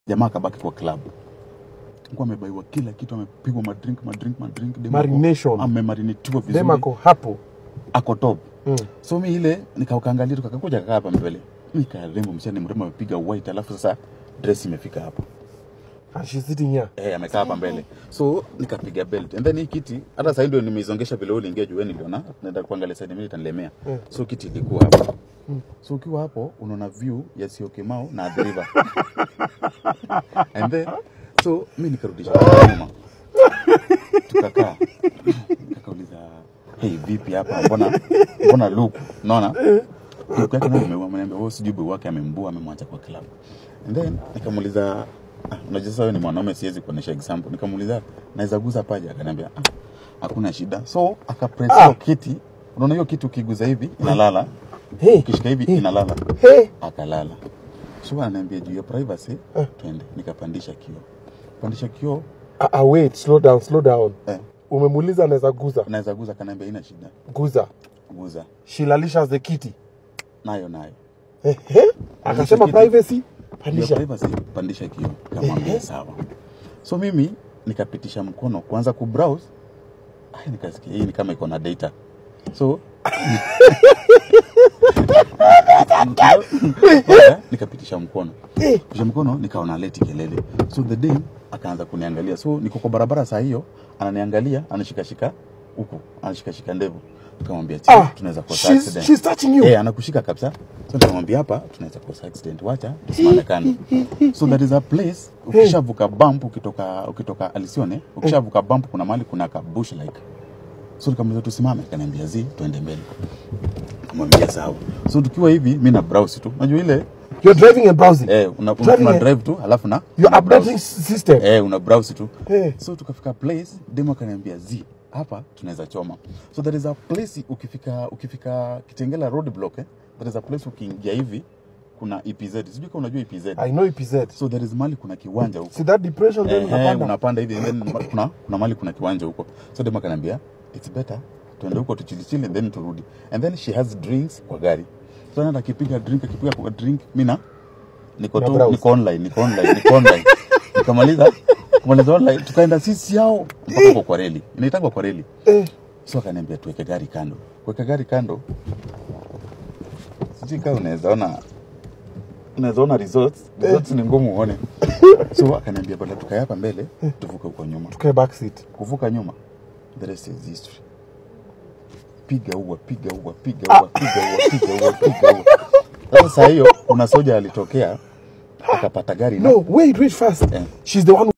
jamaa akabaki kwa club Alikuwa amebaiwa kila kitu amepigwa madrink madrink madrink demo ako- Marination. amemarinetiwa vizuri dem ako hapo ako top mm. so mi ile nikaukaangalia tu kakakuja kakaa hapa mbele nikarembo msichana mrembo amepiga white alafu sasa dress imefika hapa and she's sitting here eh amekaa hapa mbele so nikapiga belt and then hii kiti hata sasa ndio nimeizongesha vile wewe uliingia juu wewe niliona naenda kuangalia side mimi itanilemea Mm. so kiti ilikuwa hapo so ukiwa hapo unaona view ya Syokimau na Athi River and then so mi nikarudisha nyuma tukakaa nikakauliza hey vipi hapa mbona mbona look unaona look yake nayo imeua ameniambia wewe sijui boy wake amembua amemwacha kwa club and then nikamuuliza ah, unajua sasa wewe ni mwanaume siwezi kuonesha example nikamuuliza naweza guza paja akaniambia ah hakuna shida so akapress Ah. hiyo kiti unaona hiyo kiti ukiguza hivi inalala hey. ukishika hivi inalala hey. akalala so ananiambia juu ya privacy twende nikapandisha kioo pandisha kioo ah, ah, wait slow down slow down eh, umemuuliza anaweza guza naweza guza akaniambia ina shida guza guza shilalisha the kiti nayo nayo Ehe. akasema kiti. privacy Juu ya pandisha privacy pandisha kioo kamwambia sawa so mimi nikapitisha mkono kuanza kubrowse ai nikasikia hii ni kama iko na data so Okay, nikapitisha mkono pitisha mkono nikaona leti kelele so the day akaanza kuniangalia so niko kwa barabara saa hiyo ananiangalia anashikashika huku anashikashika ndevu nikamwambia Ah, ah, tunaweza kosa she's, accident she's touching you Eh, anakushika kabisa so nikamwambia hapa tunaweza kosa accident wacha tusimame kando so that is a place ukishavuka bump ukitoka ukitoka alisione ukishavuka bump kuna mahali kuna ka bush like so nikamwambia tusimame akaniambia zi tuende mbele kamwambia sawa so tukiwa hivi mi na browse tu unajua ile you're driving and browsing eh, una, una, Driving una a- drive tu alafu na your una browse. updating system eh, una browse tu Eh. so tukafika place demo akaniambia z hapa tunaweza choma so there is a place ukifika ukifika kitengela road block eh, there is a place ukiingia hivi kuna epz sijui kama unajua epz i know epz so there is mali kuna kiwanja huko see that depression then Eh, eh, unapanda unapanda hivi and then kuna kuna mali kuna kiwanja huko so demo akaniambia it's better tuende huko tuchilichili and then turudi and then she has drinks kwa gari so naenda akipiga drink akipiga kwa drink mina niko Na tu browse. niko online niko online niko online nikamaliza kumaliza online tukaenda sisi yao mpaka huko kwa reli inaitangwa kwa reli eh. so akaniambia tuweke gari kando kuweka gari kando sijui kama unaweza ona unaweza ona results results ni ngumu uone so akaniambia bada tukae hapa mbele tuvuke huko nyuma tukae back seat kuvuka nyuma the rest is history piga ua piga ua piga ua piga ua piga ua piga ua sasa saa hiyo kuna soja alitokea akapata gari na no wait wait fast Eh. she's the one